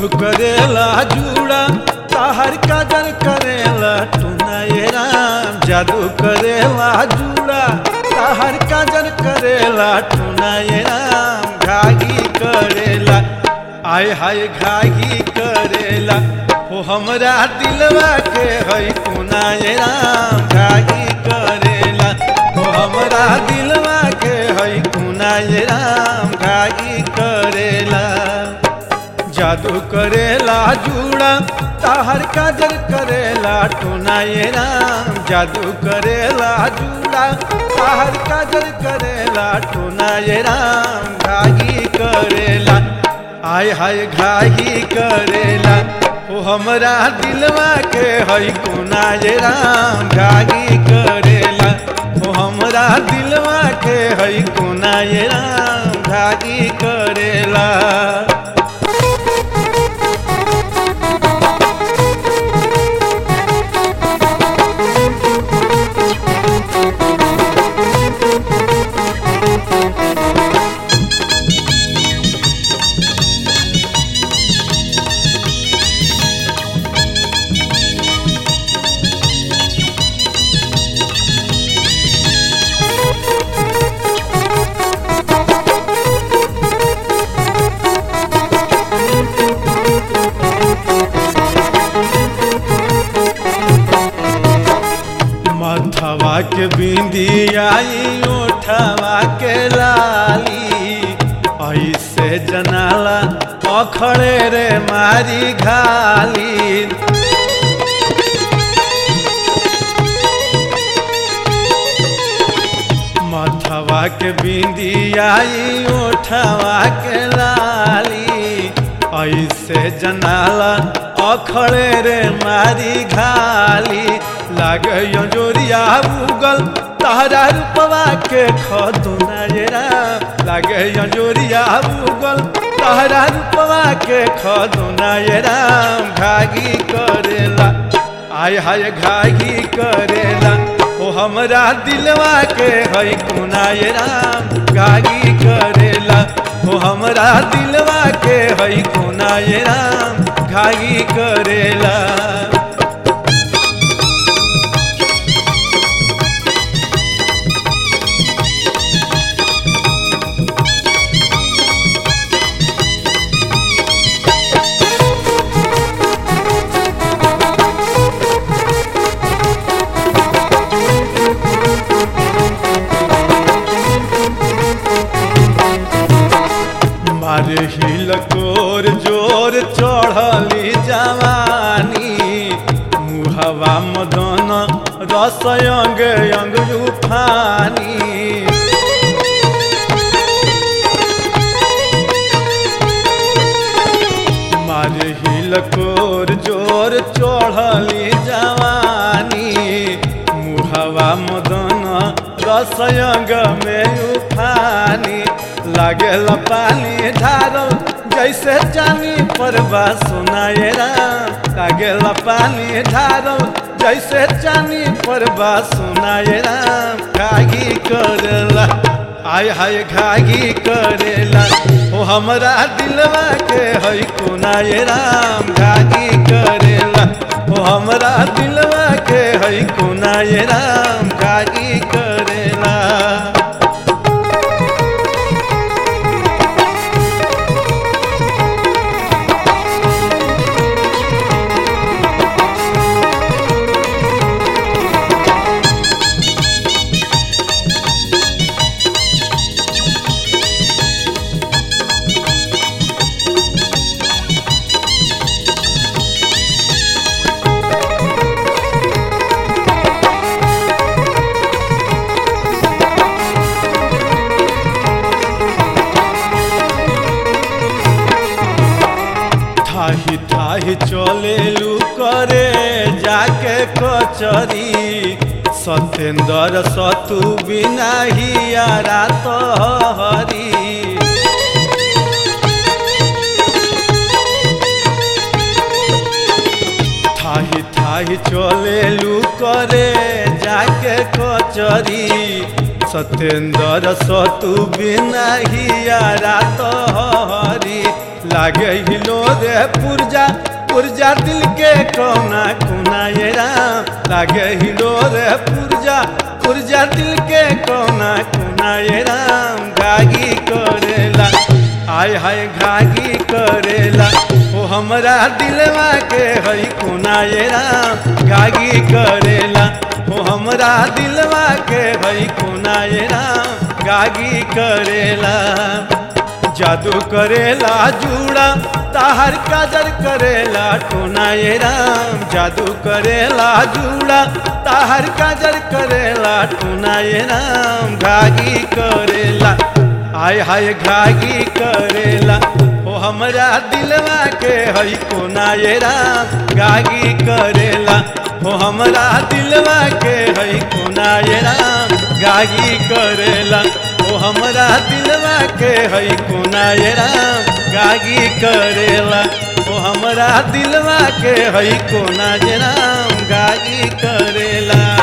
जादू करेला जुड़ा ताहर काजर करेला टूना ये राम जादू करेला जुड़ा ताहर काजर करेला टूना ये राम घागी करेला आय हाय घागी करेला हो हमरा दिलवा के है कोना ये राम घागी करेला हो हमरा दिलवा के है कोना ये राम घागी करेला जादू करेला जुड़ा ताहर काजर करेला टोना ये राम जादू करेला जुड़ा ताहर काजर करेला टोना ये राम घागी करेला आय हाय घागी करेला ओ हमरा दिलवा के हई कोना ये राम घागी करेला ओ हमरा दिलवा के हई कोना ये राम घागी करेला मथवा के बिंदियाई ओठवा के लाली ऐसे जनाला अखड़े रे मारी घाली मथवा के बिंदियाई ओठवा के लाली ऐसे जनाला अखड़े रे मारी घाली लागे जोरिया उगल तहरा रूपवा के खदुना ये राम लागे जोरिया उगल तहरा रूपवा के खदुना ये राम घागी करेला आय हाय घागी करेला ओ हमरा दिलवा के है कुना ये राम घागी करेला ओ हमरा दिलवा के है कुना ये राम घागी करेला मारे हिल कोर जोर चढ़ली जवानी मुहवा मदन रस अंग अंग उफानी मारे हिल कोर जोर चढ़ली जवानी मुहवा मदन रस अंग में उफानी लागेल पानी ढारल जैसे जानी परवा सुनाए राम लागेल पानी ढारल जैसे जानी परवा सुनाए राम घागी करेला आय हाय घागी करेला ओ हमरा दिलवा के है कोनाए राम घागी करेला ओ हमरा दिलवा के है कोनाए राम घागी करेला थाही थाही चलेलू करे जाके कचरी सत्येंद्र सतु बिना हियारा तहरी थाही थाही चलेलू करे जाके कचरी सत्येंद्र सतु बिना हियारा तहरी लागे हिलो रे पुरजा पुरजा दिल के कोना कोना ये राम लागे हिलो रे पुरजा पुरजा दिल के कोना कोना ये राम गागी करेला हाय हाय घागी करेला ओ हमरा दिलवा के हई कोना ये राम गागी करेला ओ हमरा दिलवा के हई कोना ये राम गागी करेला जादू करेला जूड़ा ताहर काजर करेला टोना ये राम जादू करेला जूड़ा ताहर काजर करेला टोना ये राम घागी करेला हाय हाय घागी करेला ओ हमरा दिलवा के हई कोना ये राम गागी करेला ओ हमरा दिलवा के हई कोना ये राम गागी करेला ओ हमरा दिलवा के हई कोना ये राम गागी करेला ओ हमरा दिलवा के हई कोना ये राम गागी करेला